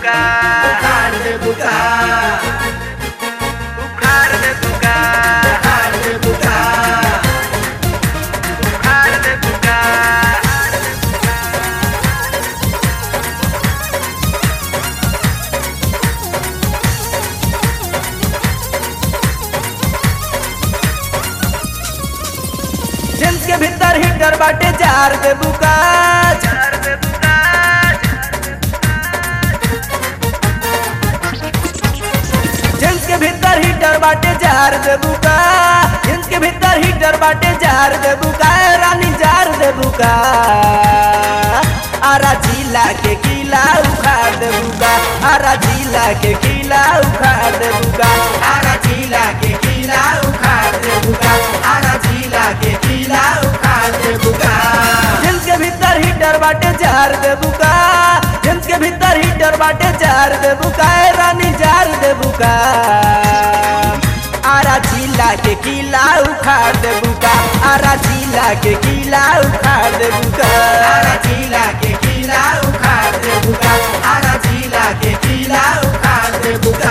buka उखाड़ दे बुका Ukhar de buka उखाड़ दे बुका Ukhar de buka जेंस के भीतर हीटर बाटे जार दे बुका Jar de buka जेंस के भीतर हीटर बाटे जार दे बुका जेंस के भीतर हीटर बाटे जार दे बुका ए रानी जार दे बुका आरा जिला के किला उखाड़ दे बुका आरा जिला के किला उखाड़ दे बुका आरा जिला के किला उखाड़ दे बुका आरा जिला के किला उखाड़ दे बुका जेंस के भीतर हीटर बाटे जार दे बुका जेंस के भीतर हीटर बाटे जार दे बुका ए रानी जार दे बुका आरा जिला के किला उखाड़ दे बुका आरा जिला के किला उखाड़ दे बुका आरा जिला के किला उखाड़ दे बुका आरा जिला के किला उखाड़ दे बुका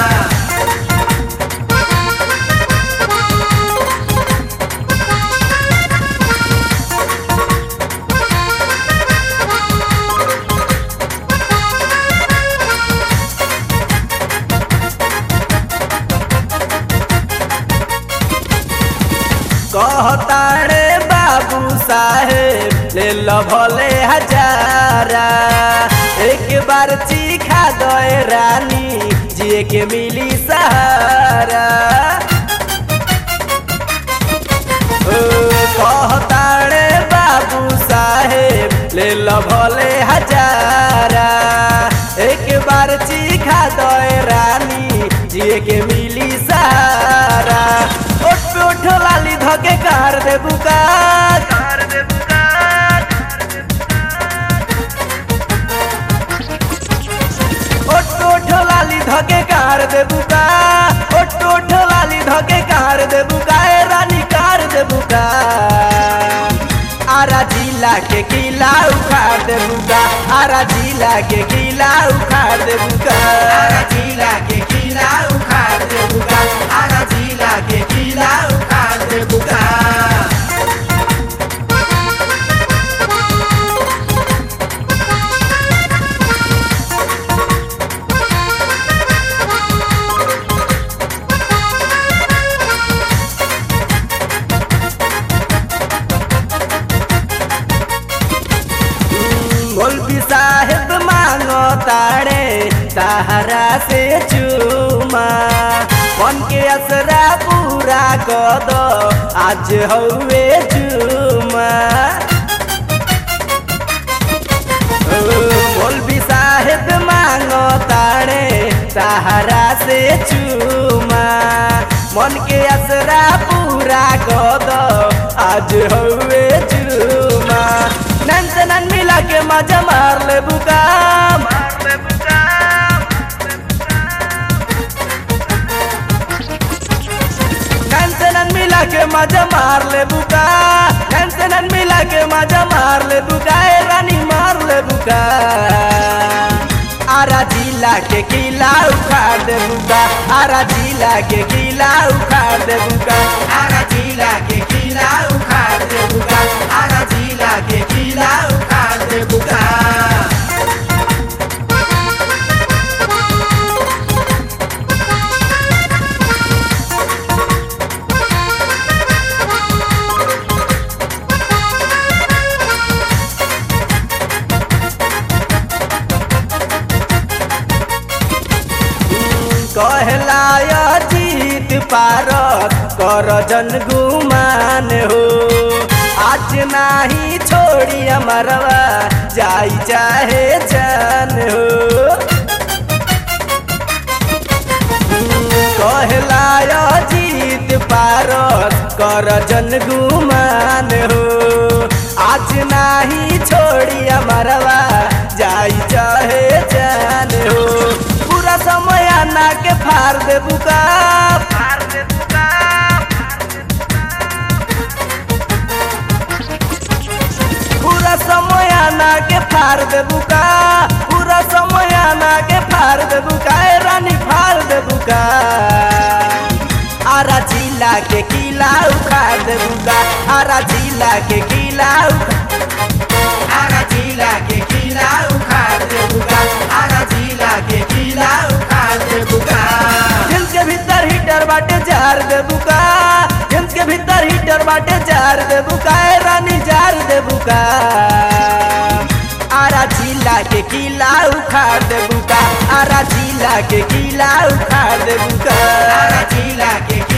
कहतारे बाबू साहेब ले लो भले हजारा एक बार चीखा दे रानी जिए के मिली सहारा ओ, कहतारे बाबू साहेब ले लो भले हजारा एक बार चीखा दे रानी जिए के मिली सहारा ओठ पे ओठ लाली धके कार दे बुका Jar de buka ओठ पे ओठ लाली धके कार दे बुका ओठ पे ओठ लाली धके कार दे बुका ए रानी कार दे बुका आरा जिला के किला उखाड़ दे बुका आरा जिला के किला उखाड़ दे बुका आरा जिला के किला उखाड़ दे बुका आरा जिला के किला उखाड़ दे बुका मौलवी साहेब मांगो तारे सहारा से चूमा मन के असरा पूरा कर दो आज हवे चूमा ओ, मौलवी साहेब मांगो तारे सहारा से चूमा मन के असरा पूरा कर दो आज हवे चूमा नन से नन मिला के मजा मार ले बुका Mar de buka नन से नन मिला के मजा मार ले बुका नन से नन मिला के मजा मार ले बुका ए रानी मार ले बुका आरा जिला के किला उखाड़ दे बुका आरा जिला के किला उखाड़ दे बुका आरा जिला के किला उखाड़ दे बुका आरा जिला के किला उखाड़ दे बुका कहलाय जीत पारत कर जन गुमान हो आज नाही छोड़ी अमरवा जाई चाहे जान हो कहलाय जीत पारत कर जन गुमान हो आज नाही छोड़ी अमरवा जाई चाहे जान हो पूरा समय आना के फार दे बुका Mar de buka पूरा समय आना के फार दे बुका पूरा समय जामा के फाड़ देबू का ए रानी फाड़ देबू का आरा जिला के किला उखाड़ देबू का आरा जिला के किला आरा जिला के किला उखाड़ देबू का आरा जिला के किला उखाड़ देबू का जेम्स के भीतर हीटर बाटे जार देबू का जेम्स के भीतर हीटर बाटे जार देबू का ए रानी जार देबू का आरा जिला के किला उखाड़ देबू का आरा जिला के किला उखाड़ देबू का आरा जिला के